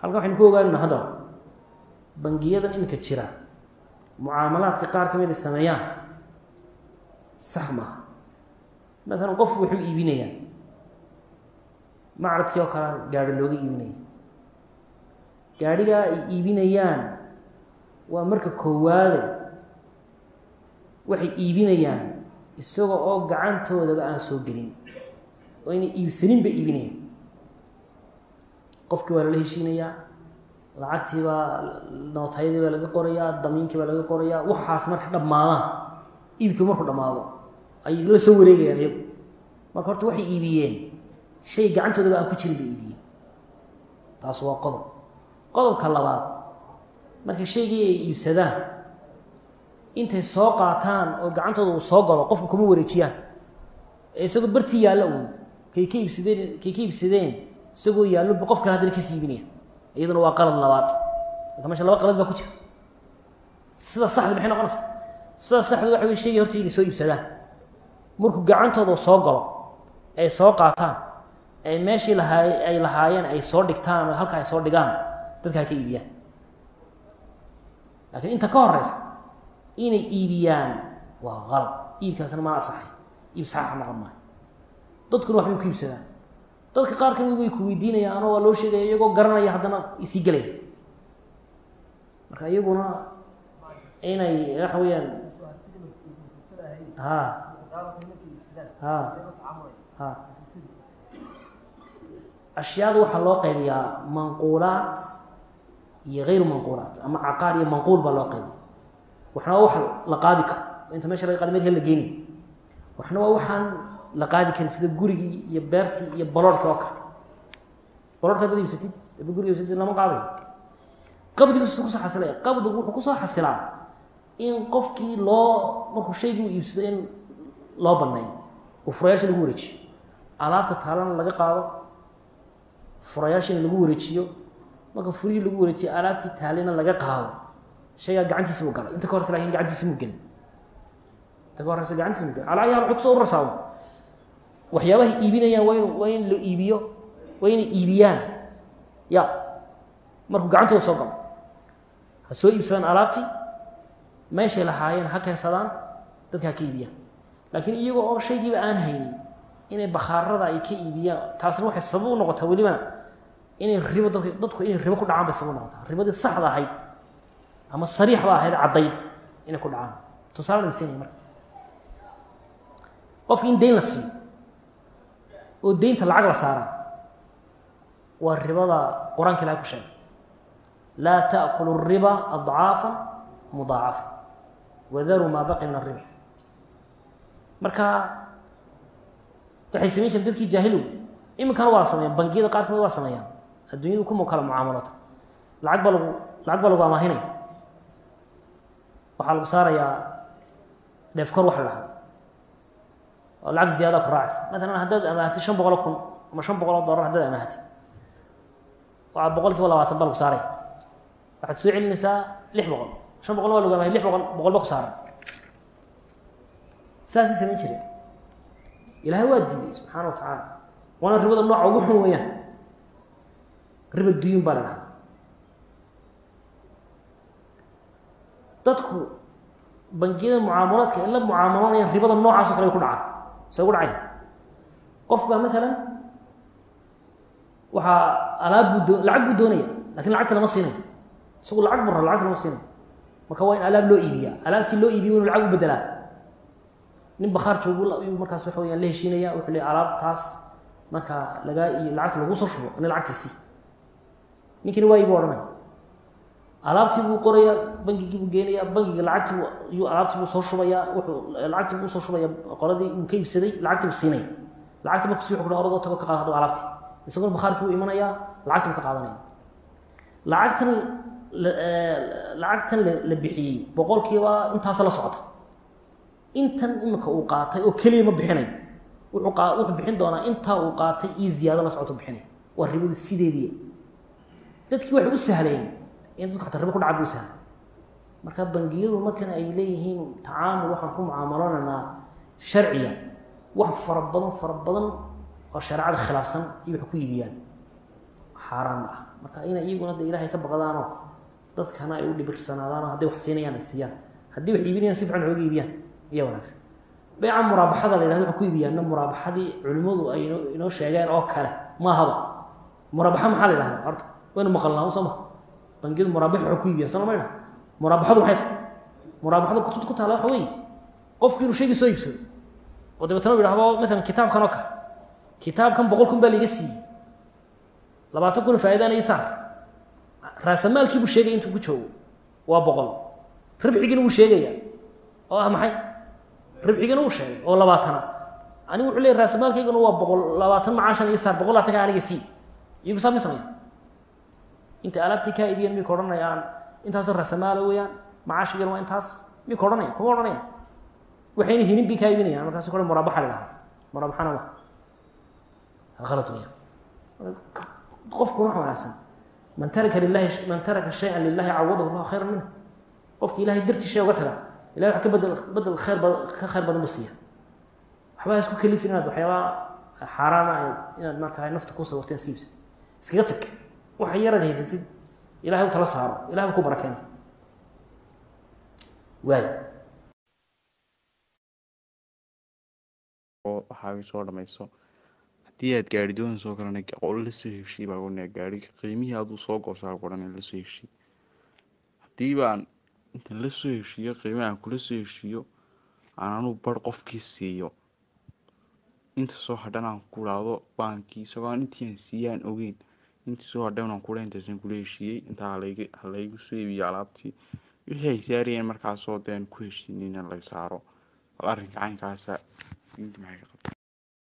halkan waxaynu ku ogaanana haddaba bangiyadan iminka jira mucaamalaadka qaar ka mid ay sameeyaan sax maaha maalan qofku wuxuu iibinayaa macradkii oo kale gaari looga iibinaya gaadhigaa ay iibinayaan waa marka koowaade waxay iibinayaan isaga oo gacantoodaba aan soo gelin oo inay iibsanin bay iibinayaan qofkii waa lala heshiinayaa lacagtii baa nootayadii baa laga qorayaa damiinkii baa laga qorayaa waxaas marka dhammaadaan iibkii markuu dhammaado ayay la soo wareegayaan iyagu marka horta waxay iibiyeen shay gacantoodaba aan ku jirin bay iibiyeen taas waa qodob qodobka labaad marka shaygii ay iibsadaan intay soo qaataan oo gacantooda uu soo galo qofku kuma wareejiyaan ee isagoo bartii yaalla uun kay ka iibsadeen kay ka iibsadeen isagoo yaalloba qof kale haddana kasii iibinaya iyaduna waa qalad labaad marka meesha laba qalad baa ku jira sida saxda maxay noqonaysa sida saxda waxa wey shaygii horta inay soo iibsadaan markuu gacantooda soo galo ay soo qaataan ay meeshii lahaay ay lahaayeen ay soo dhigtaan oo halka ay soo dhigaan dadka ha ka iibiyaan laakiin inta ka horeysa inay iibiyaan waa qalad iibkaasna mana asaxay iib saxaaxa noqon maayo dadkuna waxbay ku iibsadaan dadka qaar kamid way ku weydiinayaan oo waa loo sheegaya iyagoo garanaya haddana isii gelaya marka iyaguna inay waxa weeyaan ha ha ha ashyaada waxaa loo qaybiyaa manquulaat iyo hayru manquulaat ama caqaar iyo manquul baa loo qaybiya waxna waa wax la qaadi karo inta meesha laga qaadi meel la geeni waxna waa waxaan la qaadi karin sida gurigii iyo beertii iyo baloorhkii oo kale baloorhka dad iibsatid daba guriga iibsatid lama qaadayo qabdigu su kusoo xasilaya qabdigu wuxuu kusoo xasilaa in qofkii loo markuu shaygii u iibsado in loo baneeyo uu furayaasha lagu wareejiyo alaabta taalana laga qaado furayaashina lagu wareejiyo marka furihii lagu wareejiyo alaabtii taalina laga qaado shaygaa gacantiisa buu galay inta ka horeysa lakin gacantiisa muu gelin inta ka horeysa gacantiisa muu gelin calaa ayaal waxay kusoo urarsaa waxyaabahay iibinayaan waa in waa in la iibiyo waa inay iibiyaan ya markuu gacantooda soo galo ha soo iibsadaan alaabtii meeshay lahaayeen ha keensadaan dadka ha ka iibiyaan laakiin iyagoo oo shaygiiba aan haynin inay bakhaarada ay ka iibiyaan taasna waxay sabab u noqotaa welibana inay ribo dadka dadku inay ribo ku dhacaan bay sabab u noqotaa ribadii saxda ahayd ama sariix ba ahayd caddayd inay ku dhacaan tusaale la siinaya marka qofki in dayn la siiyo oo deynta lacag la saaraa waa ribada qur-aanka ilahay ku sheegay laa taأkulu الriba adcaafa mudaacafa wadaruu maa baqi min الriba marka waxay samayn jireen dadkii jaahilow iminkana waa sameeyaan bangiyada qaar kamid waa sameeyaan adduunyadu kuma kala mucaamalota lacag baa lagu lacag baa lagu amaahinaya waxaa lagu saarayaa dheefkor wax la dhahaa oo lacag ziyaada ku raacaysa maalan haddaad amaahatid shan boqoloo kun ama shan boqol oo dollar haddaad amaahatid waa boqol kiiba labaatan baa lagu saaraya waxaad soo celinaysaa lix boqol shan boqol waa lagu amahay lix boqol boqol ba ku saaran saasay samayn jireen ilaahay waa diiday subxaana wa tacaala waana ribada nooca ugu xun weeyaan riba duyuun baa la dhahaa dadku bangiyada mucaamalaadka ay la mucaamaloonayaan ribada noocaas o kale ay ku dhacaan se ugu dhacay qof baa maalan waxaa alaab buu doo lacag buu doonaya lakin lacagta lama siinayo isagu lacag buu raa lacagta lama siinayo marka waa in alaab loo iibiyaa alaabtii loo iibiya inu lacag u bedelaa nin bakhaar joogu ayuu markaas waxa weyaan la heshiinaya wuxuu le alaabtaas marka lagaa iyo lacagta lagu soo shubo ina lacagtiisii ninkini waa iibu odhanaya alaabtii buu qoraya bangigii buu geenaya bangiga lacagtii yuu alaabtii buu soo shubaya wuxuu lacagtii buu soo shubaya qoladii uu ka iibsaday lacagtii buu siinaya lacagti markusi wuxu kuha oradoo tago ka qaada hadaba alaabtii isaguna bakhaarkii buu imanaya lacagtii buu ka qaadanaya lacagtan lacagtan la bixiyey boqolkiiba intaasa la socota intan iminka uu qaatay oo keliya ma bixinayo wuxuu qa wuxuu bixin doonaa intaa uu qaatay iyo ziyaado la socoto bixinaya waa ribadu sideedii dadkii waxay u sahleen in dadku xataa ribo ku dhaca bu sahla marka bangiyadu markan ay leeyihiin tacaamul waxaan ku mucaamaloonanaa sharciya wax fara badan fara badan oo shareecada khilaafsan iyo wax ku iibiyaan xaaraanna ah marka inay iyaguna de ilaahay ka baqdaanoo dadkana ay u dhibirsanaadaanoo hadday wax siinayaan ay siiyaan haddii wax iibinayaan si fiican ooga iibiyaan ayaa wanaagsan beyca muraabaxada la yhahdo waxay ku iibiyaanna muraabaxadii culimmadu ay inoo sheegeen oo kale maahaba muraabaxa maxaa la yidhahdaa horta waynu maqalnaa soo ma bangiyadu muraabax waxay ku iibiyaan soo ma ydhaha muraabaxadu maxay tahay muraabaxada kutubta ku taala waxa weeye qofki inuu shaygii soo iibsado oo dabeetana u yidhahdo maalan kitaabkan oo kale kitaabkan boqol kun baa laiga siiyey labaatan kun faa'iidaan ii saar raasamaalkii buu sheegaya intuu ku joogo waa boqol ribxigina wuu sheegaya oo ah maxay ribxigina wuu sheegay oo labaatana anigu wuxuu leeyay raasamaalkayguna waa boqol labaatan macaashan ii saar boqol laatanka aniga sii iyagu saa ma sameya inta alaabtii kaa iibiyeen miyay ka odhanayaan intaas raasamaala weeyaan macaashigana waa intaas miyay ka odhanayaan kuma odhanayaan waxayna hinin bay kaa iibinayaan markaas kole muraabaxa la dhahaa muraabaxana ma alad weeyaan qofkuna wax wanaagsan man taraka lilahi man taraka shaya lilahi cawadahu llahu khayra minhu qofki ilahay dartii shay uga taga ilahay wax ka bedel bedel khayr bad ka khayr badan buu siiya waxba ha isku kalifin inaad waxyaabaa xaaraana inaad markaa nafta ku sawirteen iska iibsatid iskaga tag waxa yaraad haysatid ilahay u tala saaro ilahay buu ku barakeena waay waxaaga soo dhamayso haddii aad gaari doonayso oo kalena lasoo heshii baa ohanaya gaariga qiimihii aduu soo goosaa odhanaya lasoo heshii haddii baan intan lasoo heshiiyo qiimaha aan kula soo heshiiyo aan anuu bar qofkii siiyo inta soo hadhan aan ku dhaahdo baankii isagoo aan intii aan siiyey aan ogeyn intii soo hadhan aan kula intaasaan kula heshiiyey intaa halayga halaygu soo iibiyo alaabtii wixii ay saarayeen markaasoo dee aan ku heshiinin in la saaro bal arrinka caynkaasa diinta maxay ka qabtaa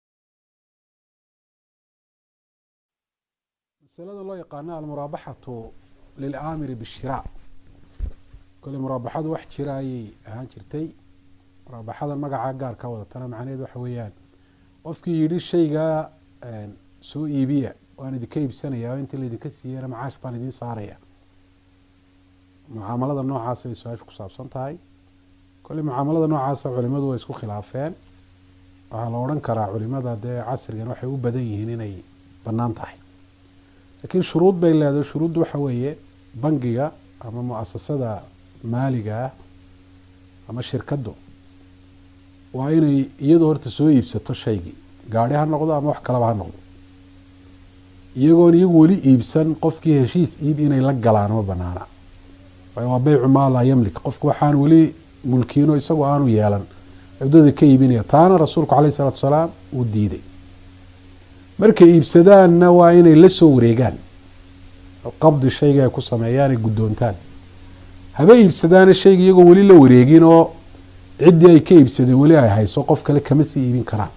masalada loo yaqaano almuraabaxatu lilaamiri bishiraa kole muraabaxadu wax jira ayay ahaan jirtay muraabaxada magaca gaarka wadatana macnaheed waxa weeyaan qofkii yidhi shaygaa soo iibiya waan idinka iibsanaya oo intii laydinka siiyeyna macaash baan idiin saaraya mucaamalada noocaasa bay su-aasha ku saabsan tahay kole mucaamalada noocaasa culimadu way isku khilaafeen waxaa la odhan karaa culimada dee casrigan waxay u badan yihiin inay bannaan tahay laakiin shuruud bay leedahay shuruuddu waxa weeye bangiga ama mu-asasada maaliga ah ama shirkaddu waa inay iyadu horta soo iibsato shaygii gaadhi ha noqdo ama wax kalaba ha noqdo iyagoon iyagu weli iibsan qofkii heshiis iib inay la galaan ma banaana waayo waa beycu maa laa yamlik qofku waxaan weli mulkiino isagoo aanu yeelan cudada ka iibinaya taana rasuulku caleyh isalaatu wasalaam uu diiday markay iibsadaanna waa inay la soo wareegaan qabdi shayga ay ku sameeyaan ay guddoontaan haba iibsadaana shayga iyagoo weli la wareegin oo ciddii ay ka iibsadeen weli ay hayso qof kale kama sii iibin karaan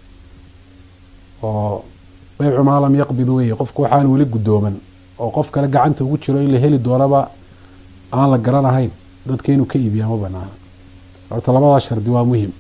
oo beycu maa lam yaqbid weye qofku waxaan weli guddooman oo qof kale gacanta ugu jiro in la heli doonaba aan la garanahayn dadka inuu ka iibiyaa ma banaana horta labadaa shardi waa muhim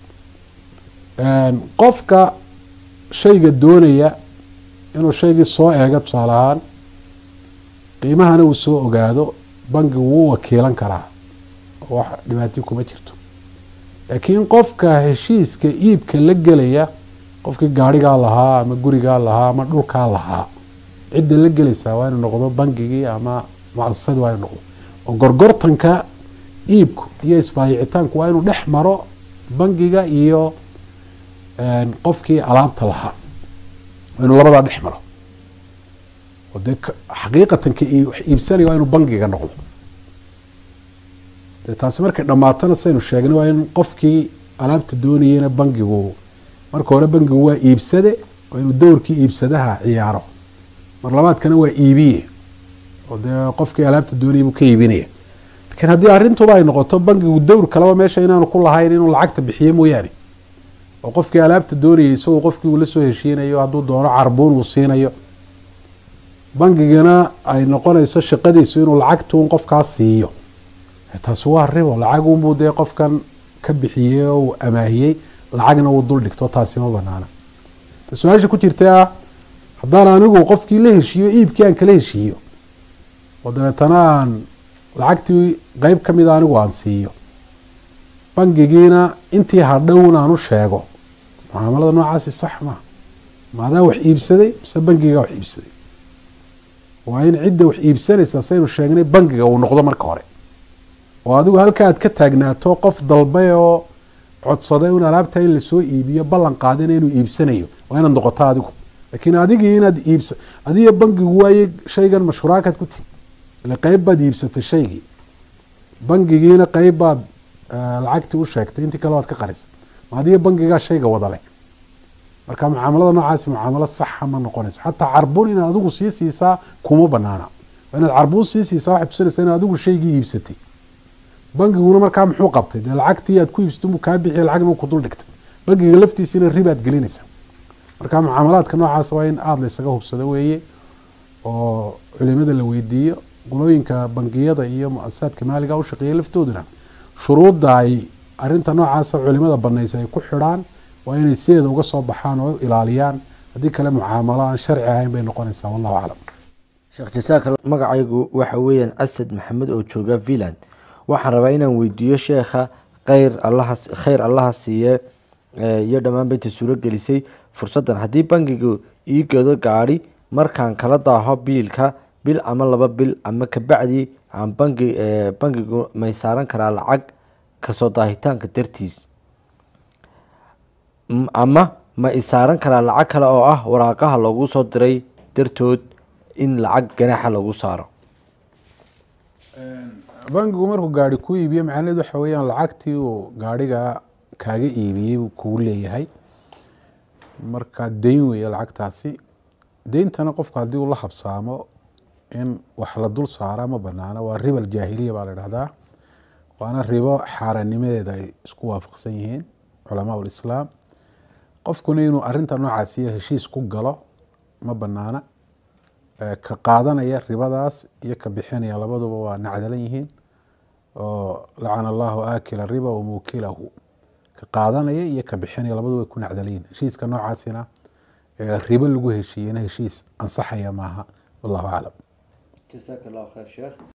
qofka shayga doonaya inuu shaygii soo eego tusaale ahaan qiimahana uu soo ogaado bangigu wuu wakiilan karaa oo wax dhibaati kuma jirto laakiin qofka heshiiska iibka la gelaya qofkii gaadhigaa lahaa ama gurigaa lahaa ama dhulkaa lahaa cidda la gelaysaa waa inuu noqdo bangigii ama mu-asasadii waa inuu noqdo oo gorgortanka iibku iyo isbaayicitaanku waa inuu dhex maro bangiga iyo qofkii alaabta lahaa waa inuu labadaa dhex maro oo dee xaqiiqatan ka wax iibsanaya waa inuu bangiga noqdo dee taasi markay dhammaatana saynu sheegnay waa in qofkii alaabta doonayeyna bangigu marka hore bangigu waa iibsade waa inuu dowrkii iibsadaha ciyaaro mar labaadkana waa iibiye oo dee qofkii alaabta doonayay buu ka iibinaya lakiin haddii arrintuba ay noqoto bangigu dowr kaleba meesha inaanu ku lahayn inuu lacagta bixiye mooyaane oo qofkii alaabta doonayay isagoo qofkii uu la soo heshiinayo hadduu doono carbuun uu siinayo bangigana ay noqonayso shaqadiisu inuu lacagtuun qofkaas siiyo taasi waa ribo lacagunbuu dee qofkan ka bixiyey oo uu amaahiyey lacagna uu dul dhigto taasi ma banaana su-aasha ku jirta ah haddaan anigu qofkii la heshiiyo iibkii aan kala heshiiyo oo dabeetana aan lacagtii qeyb ka mida anigu aan siiyo bangigiina intii hadhown aan u sheego mucaamalada noocaasi sax maa maadaa wax iibsaday mise bangigaa wax iibsaday waa in cidda wax iibsanaysa saynu sheegnay bangiga uu noqdo marka hore oo adigu halka aad ka taagnaato qof dalbay oo codsaday in alaabta in lasoo iibiyo ballan qaadina inuu iibsanayo waa inaad noqoto adigu laakiin adigii inaad iibsa adiga bangigu waaye shaygan mashuraakaad ku tihi ile qeyb baad iibsatay shaygii bangigiina qeyb baad lacagtii u sheegtay intii kale waad ka qarisay ma adiga bangigaa shayga wada leh marka mucaamalada noocaasi mucaamalo saxa ma noqonayso xataa carbuun inaad adigu sii siisaa kuma banaana waa inaad carbuun sii siisaa waxay tusinaysaa inaad adigu shaygii iibsatay bangiguna markaa muxuu qabtay dee lacagtii aad ku iibsato muu kaa bixiya lacagna ku dul dhigtay bangiga laftiisina ribaad gelinaysaa marka mucaamalaadka noocaas waa in aada laysaga hubsado weeye oo culimada la weydiiyo qolooyinka bangiyada iyo mu-asasaadka maaliga u shaqeeya laftooduna shuruudda ay arinta noocaasa culimada banaysa ay ku xidhaan waa inay sideeda uga soo baxaan oo ilaaliyaan haddii kale mucaamalo aan sharci ahayn bay noqonaysaa wallahu aclam sheekh jasaaka magacaygu waxa weeyaan asad maxamed oo jooga villand waxaan rabaa inaan weydiiyo sheekha kheyr allaha kheyr allaha siiye iyo dhammaanba inta suuro gelisay fursaddan haddii bangigu ii gado gaadhi markaan kala daaho biilka bil ama laba bil ama kabacdi aan bangi bangigu may saaran karaa lacag kasoo daahitaanka dartiis ama ma isaaran karaa lacag kale oo ah waraaqaha loogu soo diray dartood in lacag ganaaxa lagu saaro bangigu markuu gaari ku iibiyo macnaheed waxa weeyaan lacagtii uu gaariga kaaga iibiyey buu kugu leeyahay marka deyn weeye lacagtaasi deyntana qofku haddii uu la habsaamo in wax la dul saara ma banaana waa ribal jaahiliya baa la dhahdaa waana ribo xaaraannimadeeda ay isku waafaqsan yihiin culamaa ulislaam qofkuna inuu arinta noocaasiyo heshiis ku galo ma banaana ka qaadanaya ribadaas iyo ka bixinaya labaduba waa nacdalan yihiin oo lacana allahu aakila riba wamuukilahu ka qaadanaya iyo ka bixinaya labaduba way ku nacdalan yihiin heshiiska noocaasina ribo lagu heshiiyena heshiis ansaxaya maaha wallahu aclam